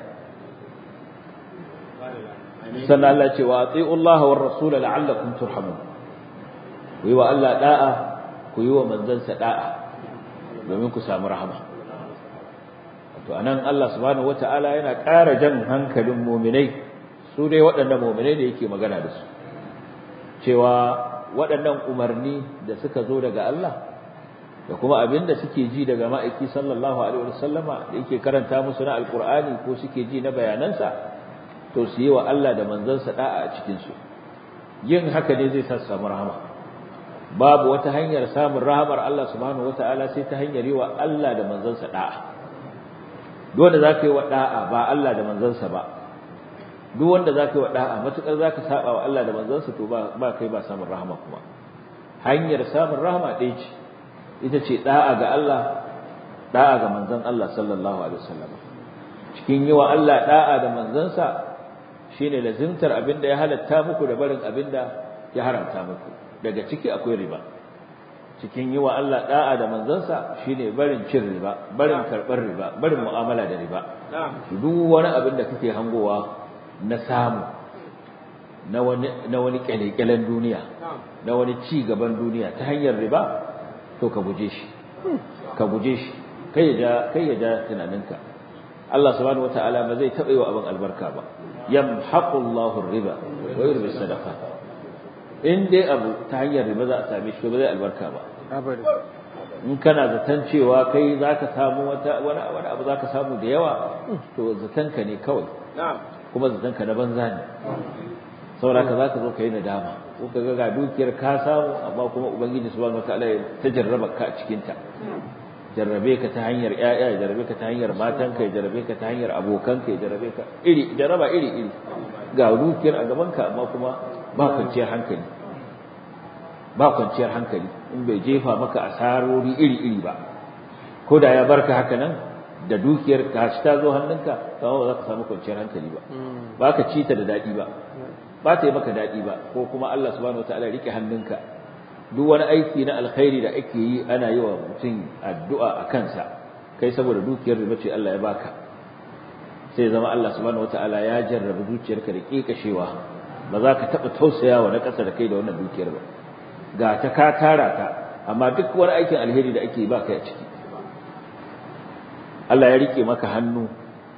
sannan Allah ce wa ati'u Allah war rasul la'allakum turhamun ku yi wa Allah da'a ku yi wa manzansa da'a domin ku samu rahama to anan Allah subhanahu wataala yana ƙara jan hankalin mu'minai su dai waɗannan mu'minai da yake magana da su cewa waɗannan umarni da suka zo daga Allah da kuma abin da suke ji daga ma'aiki sallallahu alaihi wasallama da yake karanta musu na alqur'ani ko suke ji na bayanansa to su yi wa Allah da manzansa da'a a cikin su yin haka ne zai sa su samu rahama babu wata hanyar samun rahamar Allah subhanahu wataala sai ta hanyar yi wa Allah da manzansa da'a duk wanda zaka yi wa da'a ba Allah da manzansa ba duk wanda zaka yi wa da'a matukar zaka saba wa Allah da manzansa to ba ba kai ba samun rahama kuma hanyar samun rahama ɗaya ce ita ce da'a ga Allah da'a ga manzon Allah sallallahu alaihi wasallam cikin yi wa Allah da'a da manzansa shine lazimtar abinda ya halatta muku da barin abinda ya haramta muku daga ciki akwai riba cikin yi wa Allah da'a da manzansa shine barin cin riba barin karɓar riba barin mu'amala da riba duk wani abin da kake hangowa na samu na wani na wani kyalekyalen duniya na wani ci gaban duniya ta hanyar riba to ka guje shi ka guje shi kai ya kai ya ja tunaninka Allah subhanahu wataala ba zai taɓa yi wa abin albarka ba yamhaqu Allahu riba wa yurbi sadaqat in dai abu ta hanyar riba za a same shi ba zai albarka ba in kana zaton cewa kai zaka samu wata wani wani abu zaka samu da yawa to zatonka ne kawai kuma zatonka na banza ne saboda ka zaka zo kai nadama ko ka ga dukiyar ka samu amma kuma ubangiji subhanahu wataala ya ta jarraba ka a cikin ta jarrabe ka ta hanyar ƴaƴa ya jarrabe ka ta hanyar matanka ya jarrabe ka ta hanyar abokanka ya jarrabe ka iri jarraba iri iri ga dukiyar a gaban ka amma kuma ba kwanciyar hankali ba kwanciyar hankali in bai jefa maka asarori iri iri ba ko da ya barka haka nan da dukiyar ka shi ta zo hannunka kama ba za ka samu kwanciyar hankali ba ba ka ci ta da daɗi ba ba ta yi maka daɗi ba ko kuma Allah subhanahu wataala ya rike hannunka duk wani aiki na alkhairi da ake yi ana yi wa mutum addu'a a kansa kai saboda dukiyar riba ce Allah ya baka sai zama Allah subhanahu wataala ya jarrabe zuciyarka da kekashewa ba za ka taɓa tausayawa na ƙasa da kai da wannan dukiyar ba ga ta ka tara ta amma duk wani aikin alheri da ake yi ba kai a ciki Allah ya rike maka hannu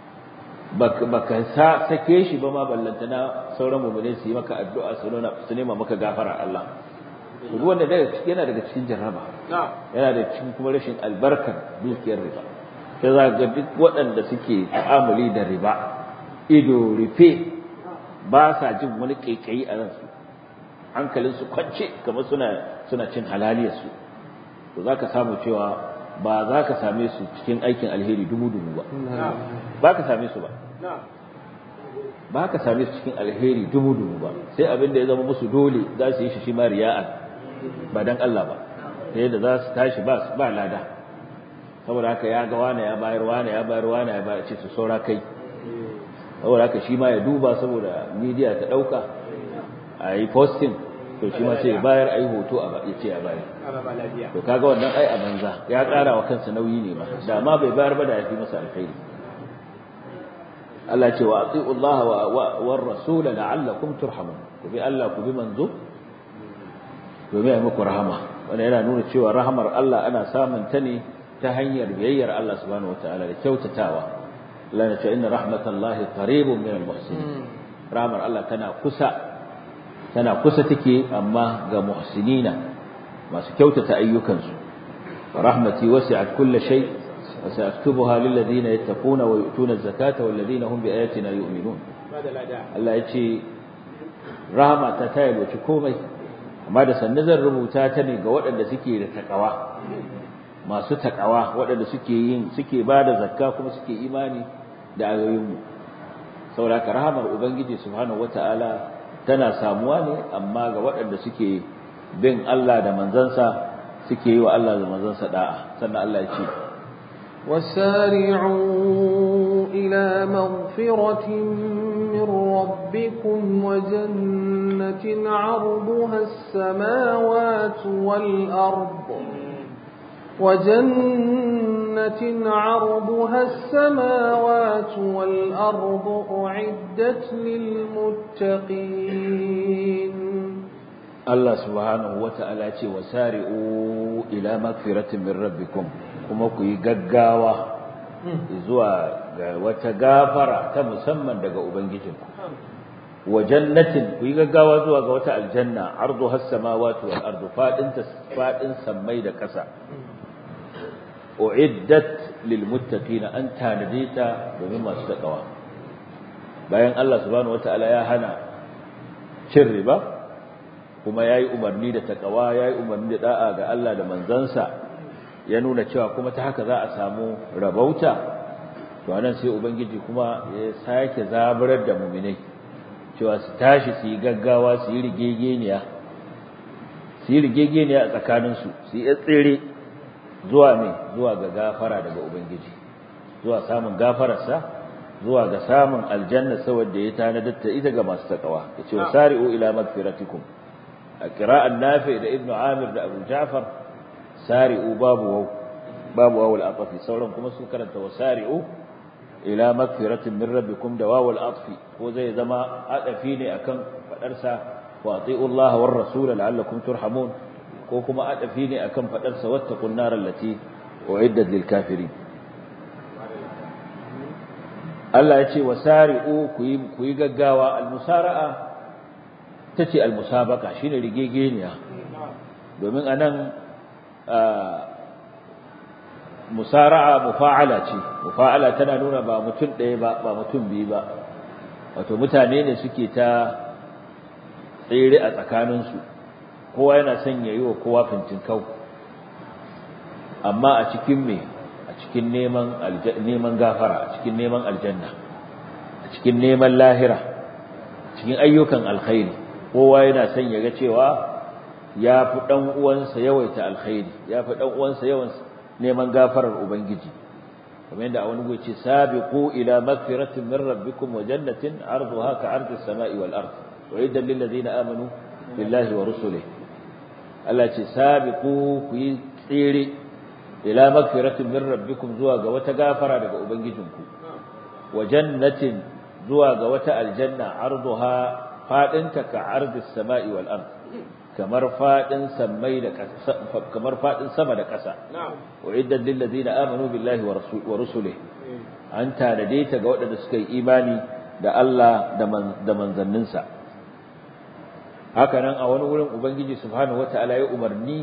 baka sa sake shi ba ma ballantana sauran mu'mini su yi maka addu'a su nuna su nema maka gafara Allah duk wanda daga cikin yana daga cikin jarraba yana da cikin kuma rashin albarkar dukiyar riba sai za ga duk waɗanda suke ta'amuli da riba ido rufe ba sa jin wani kaikayi a ransu hankalin su kwance kamar suna suna cin halaliyar su to zaka samu cewa ba za ka same su cikin aikin alheri dubu-dubu ba ba ka same su ba ba ka same su cikin alheri dubu-dubu ba sai abin da ya zama musu dole za su yi shi shi ma riya'an ba dan Allah ba ta yadda za su tashi ba ba lada saboda haka ya ga wane ya bayar wane ya bayar wane ya bayar ce su saura kai saboda haka shi ma ya duba saboda media ta dauka a yi posting to shi ma sai bayar ai hoto a ya ce ya bayar to kaga wannan ai a banza ya ƙara wa kansa nauyi ne ma da ma bai bayar ba da ya fi masa alkhairi Allah ce wa ati'u Allah wa war rasul la'allakum turhamun ku bi Allah ku bi manzo domin ai muku rahama wannan yana nuna cewa rahamar Allah ana samun ta ne ta hanyar biyayyar Allah subhanahu wataala da kyautatawa Allah ya ce inna rahmatallahi qaribun minal muhsinin rahmar Allah tana kusa tana kusa take amma ga muhsinina masu kyautata ayyukansu rahmati wasi'at kulli shay wa sa'aktubuha lil ladina yattaquna wa yu'tuna az-zakata wal ladina hum bi ayatina yu'minun Allah yace rahama ta tayalwaci komai amma da sanne zan rubuta ta ne ga waɗanda suke da takawa masu takawa waɗanda suke yin suke bada zakka kuma suke imani da ayoyinmu saboda rahamar ubangiji subhanahu wataala tana samuwa ne amma ga waɗanda suke bin Allah da manzansa suke yi wa Allah da manzansa da'a sannan Allah ya ce وسارعوا إلى مغفرة من ربكم وجنة عرضها السماوات والأرض وجنة عرضها السماوات والأرض أعدت للمتقين Allah subhanahu wata'ala ce wa sari'u ila magfiratin min rabbikum kuma ku yi gaggawa zuwa ga wata gafara ta musamman daga ubangijinku wa jannatin ku yi gaggawa zuwa ga wata aljanna arduha as-samawati wal ardu fadin fadin sammai da ƙasa uiddat lil muttaqin an tanadita domin masu takawa bayan Allah subhanahu wata'ala ya hana cin riba kuma yayi umarni da takawa yayi umarni da da'a ga Allah da manzansa ya nuna cewa kuma ta haka za a samu rabauta to anan sai ubangiji kuma ya sake zaburar da mu'minai cewa su tashi su yi gaggawa su yi rigegeniya su yi rigegeniya a tsakaninsu su yi tsere zuwa me zuwa ga gafara daga ubangiji zuwa samun gafararsa zuwa ga samun aljanna saboda ya tanadar ta ita ga masu takawa yace wasari'u ila magfiratikum a qira'an nafi da ibnu amir da abu ja'far sari'u babu waw babu waw al-atfi sauran kuma sun karanta wasari'u ila magfiratin min rabbikum da waw al-atfi ko zai zama adafi ne akan fadar sa wa ati'u Allah war rasul la'allakum turhamun ko kuma adafi ne akan fadar sa wattaqun nar allati uiddat lil kafirin Allah ya ce wasari'u ku yi ku yi gaggawa al-musara'a tace al-musabaqa shine rigegeniya domin anan musara'a mufa'ala ce mufa'ala tana nuna ba mutum ɗaya ba ba mutum biyu ba wato mutane ne suke ta tsere a tsakaninsu kowa yana son ya yi wa kowa fintin kau amma a cikin me a cikin neman neman gafara a cikin neman aljanna a cikin neman lahira cikin ayyukan alkhairi kowa yana son ya ga cewa ya fi ɗan uwansa yawaita alkhairi ya fi ɗan uwansa yawan neman gafarar ubangiji kamar yadda a wani guri ce sabiqu ila magfiratin min rabbikum wa jannatin arduha ka ardi as-sama'i wal ard wa idan lil ladina amanu billahi wa rusulihi Allah ce sabiqu ku yi tsere ila magfiratin min rabbikum zuwa ga wata gafara daga ubangijinku wa jannatin zuwa ga wata aljanna arduha fadinta ka ardis sama'i wal ard kamar fadin samai da kamar fadin sama da ƙasa wa iddan lil ladina amanu billahi wa rusulihi an tanade ta ga waɗanda suka yi imani da Allah da manzanninsa haka nan a wani wurin ubangiji subhanahu wataala ya umarni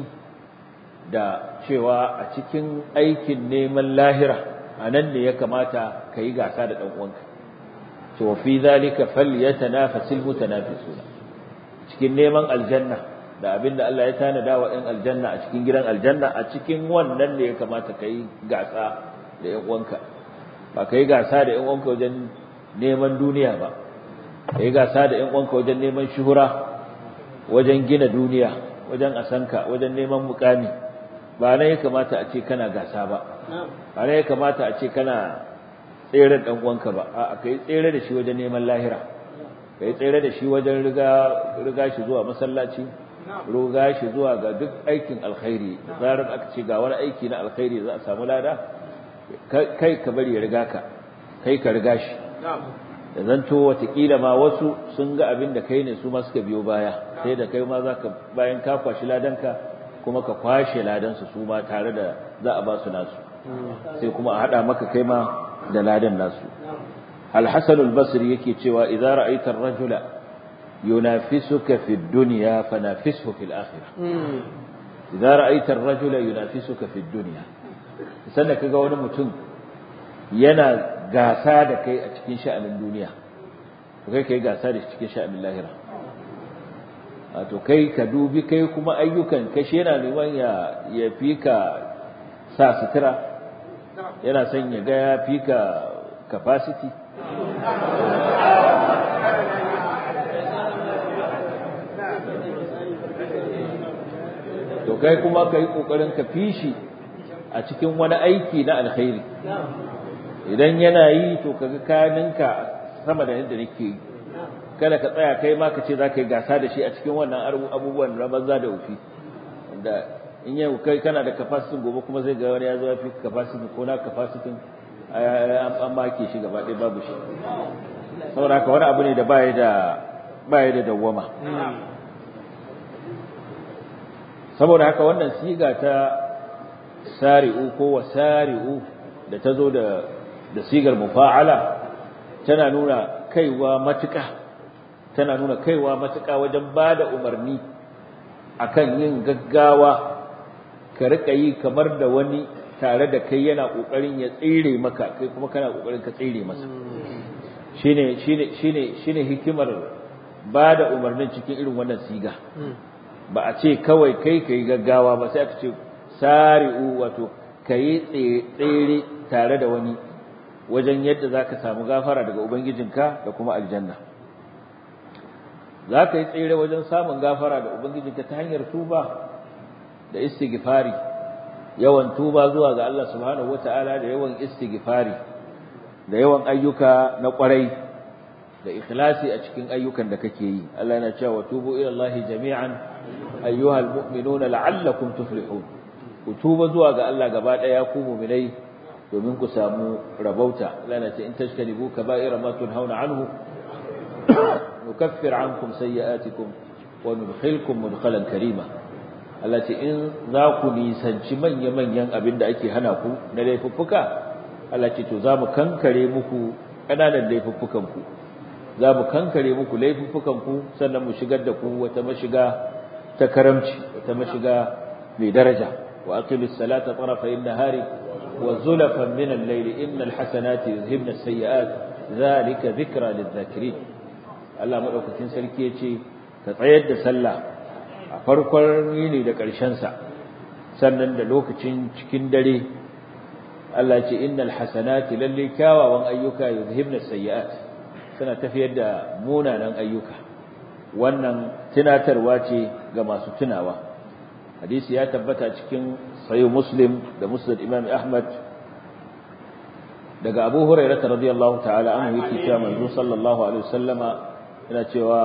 da cewa a cikin aikin neman lahira a nan ne ya kamata ka yi gasa da ɗan uwanka to fi zalika falyatanafasil mutanafisuna cikin neman aljanna da abinda Allah ya tanada wa ɗan aljanna a cikin gidan aljanna a cikin wannan ne ya kamata ka yi gasa da ɗan uwanka ba ka yi gasa da ɗan uwanka wajen neman duniya ba ka yi gasa da ɗan uwanka wajen neman shuhura wajen gina duniya wajen asanka wajen neman mukami ba nan ya kamata a ce kana gasa ba ba nan ya kamata a ce kana tsere dan uwanka ba a kai tsere da shi wajen neman lahira kai tsere da shi wajen riga riga shi zuwa masallaci riga shi zuwa ga duk aikin alkhairi zarar aka ce ga wani aiki na alkhairi za a samu lada kai ka bari ya riga ka kai ka riga shi da zanto watakila ma wasu sun ga abin da kai ne su ma suka biyo baya sai da kai ma za ka bayan ka kwashi ladanka kuma ka kwashe ladansu su ma tare da za a ba su nasu sai kuma a haɗa maka kai ma da ladan nasu al-hasan al-basri yake cewa idza ra'aita ar-rajula yunafisuka fi ad-dunya fanafishu fi al-akhirah idza ra'aita ar-rajula yunafisuka fi ad-dunya sanda kaga wani mutum yana gasa da kai a cikin sha'anin duniya to kai kai gasa da cikin sha'anin lahira wato kai ka dubi kai kuma ayyukan ka shi yana neman ya ya fi ka sa sutura yana son ya ga ya fi ka capacity to kai kuma ka yi ƙoƙarin ka fi shi a cikin wani aiki na alkhairi idan yana yi to kaga kaninka sama da yadda nake yi kada ka tsaya kai ma ka ce za ka yi gasa da shi a cikin wannan abubuwan na banza da wufi da in yau kai kana da capacity gobe kuma zai ga wani ya zo ya fi capacity ko na capacity an make shi gaba ɗaya babu shi saboda haka wani abu ne da baya da baya da dawwama saboda haka wannan siga ta sari'u ko wasari'u da ta zo da da sigar mufa'ala tana nuna kaiwa matuƙa tana nuna kaiwa matuƙa wajen ba da umarni akan yin gaggawa ka riƙa yi kamar da wani tare da kai yana ƙoƙarin ya tsire maka kai kuma kana ƙoƙarin ka tsire masa shine shine shine shine hikimar ba da umarnin cikin irin wannan siga ba a ce kawai kai kai gaggawa ba sai aka ce sari'u wato kai tsere tare da wani wajen yadda zaka samu gafara daga ubangijinka da kuma aljanna za ka yi tsere wajen samun gafara da Ubangijinka ta hanyar tuba da istighfari yawan tuba zuwa ga Allah subhanahu wata'ala da yawan istighfari da yawan ayyuka na kwarai da ikhlasi a cikin ayyukan da kake yi Allah yana cewa tubu ila Allah jami'an ayyuhal mu'minuna la'allakum tuflihun ku tuba zuwa ga Allah gaba daya ku mu'minai domin ku samu rabauta Allah yana ce in tajtanibu kaba'ira ma tunhauna anhu نكفر عنكم سيئاتكم وندخلكم مدخلا كريما التي in za ku nisanci manya-manyan abin da ake hana ku na laifuffuka Allah ce to za mu kankare muku ƙananan laifuffukanku za mu kankare muku laifuffukanku sannan mu shigar da ku wata mashiga ta karamci wata mashiga mai daraja wa aqimis salata tarafayn nahari wa zulafan min al-layli innal hasanati yuzhibna as-sayyi'at dhalika dhikra lidh-dhakirin Allah madaukakin sarki ya ce ka tsayar da sallah a farkon yini da sa sannan da lokacin cikin dare Allah ce innal hasanati lalle kyawawan ayyuka yuzhibna sayyi'at suna tafiyar da munanan ayyuka wannan tunatarwa ce ga masu tunawa hadisi ya tabbata cikin sahih muslim da musnad imam ahmad daga abu hurairah radiyallahu ta'ala anhu yake cewa manzo sallallahu alaihi wasallama yana cewa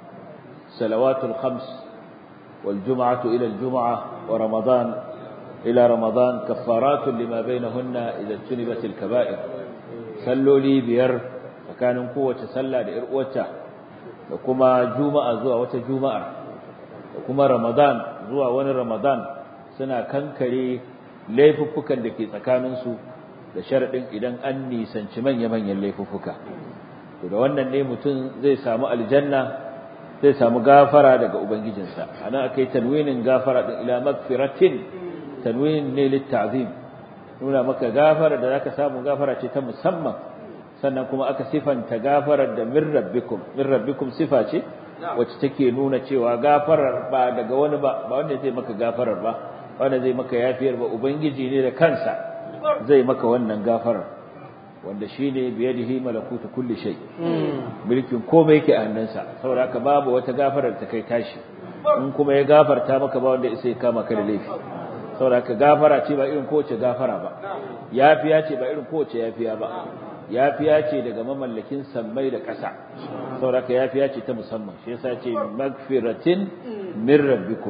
salawatul khams wal jum'atu ila al jum'ah wa ramadan ila ramadan kaffaratun lima bainahunna idza tunibat al kaba'ir salloli biyar tsakanin kowace sallah da yar uwarta da kuma juma'a zuwa wata juma'ar da kuma ramadan zuwa wani ramadan suna kankare laifuffukan da ke tsakaninsu da sharaɗin idan an nisanci manya-manyan laifuffuka to da wannan ne mutum zai samu aljanna zai samu gafara daga ubangijinsa anan akai tanwinin gafara din ila magfiratin tanwin ne litta'zim nuna maka gafara da zaka samu gafara ce ta musamman sannan kuma aka sifanta gafarar da min rabbikum min rabbikum sifa ce wacce take nuna cewa gafarar ba daga wani ba ba wanda zai maka gafarar ba wanda zai maka yafiyar ba ubangiji ne da kansa zai maka wannan gafarar wanda shine biyadihi malakutu kulli shay mulkin komai yake a hannunsa saboda haka babu wata gafarar ta kai tashi in kuma ya gafarta maka ba wanda sai kama ka da laifi saboda haka gafara ce ba irin kowace gafara ba yafiya ce ba irin kowace yafiya ba yafiya ce daga mamallakin sammai da ƙasa saboda haka yafiya ce ta musamman shi yasa ce magfiratin min rabbikum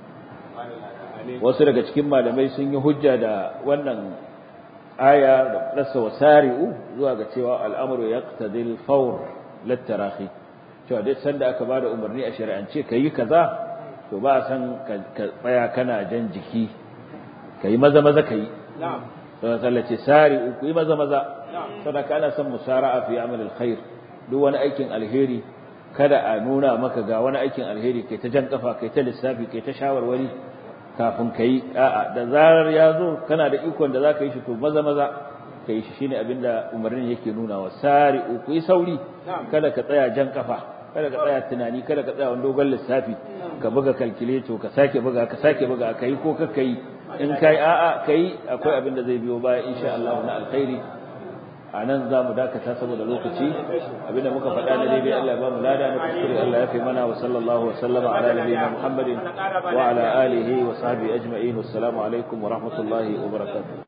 wasu daga cikin malamai sun yi hujja da wannan aya da rasa wasari'u zuwa ga cewa al'amuru yaqtadil fawr latarahi cewa duk sanda aka bada umarni a shari'ance kayi kaza to ba san ka tsaya kana jan jiki kayi maza maza kayi na'am to sallace sari'u ku yi maza maza saboda kana son musara'a fi amal alkhair duk wani aikin alheri kada a nuna maka ga wani aikin alheri kai ta jan kafa kai ta lissafi kai ta shawarwari kafin ka yi a'a da zarar ya zo kana da ikon da za ka yi shi to maza maza ka yi shi shine abinda umarnin yake nuna wa sari ku yi sauri kada ka tsaya jan kafa kada ka tsaya tunani kada ka tsaya wani dogon lissafi ka buga kalkileto ka sake buga ka sake buga ka yi ko ka yi in ka yi a'a ka yi akwai abin da zai biyo baya insha Allah na alkhairi a nan za mu dakata saboda lokaci abinda muka faɗa na daidai Allah ba mu lada na kuskure Allah ya fi mana wa sallallahu wa sallama ala nabiyyina Muhammadin wa ala alihi wa sahbihi ajma'in wassalamu alaikum wa rahmatullahi wa barakatuh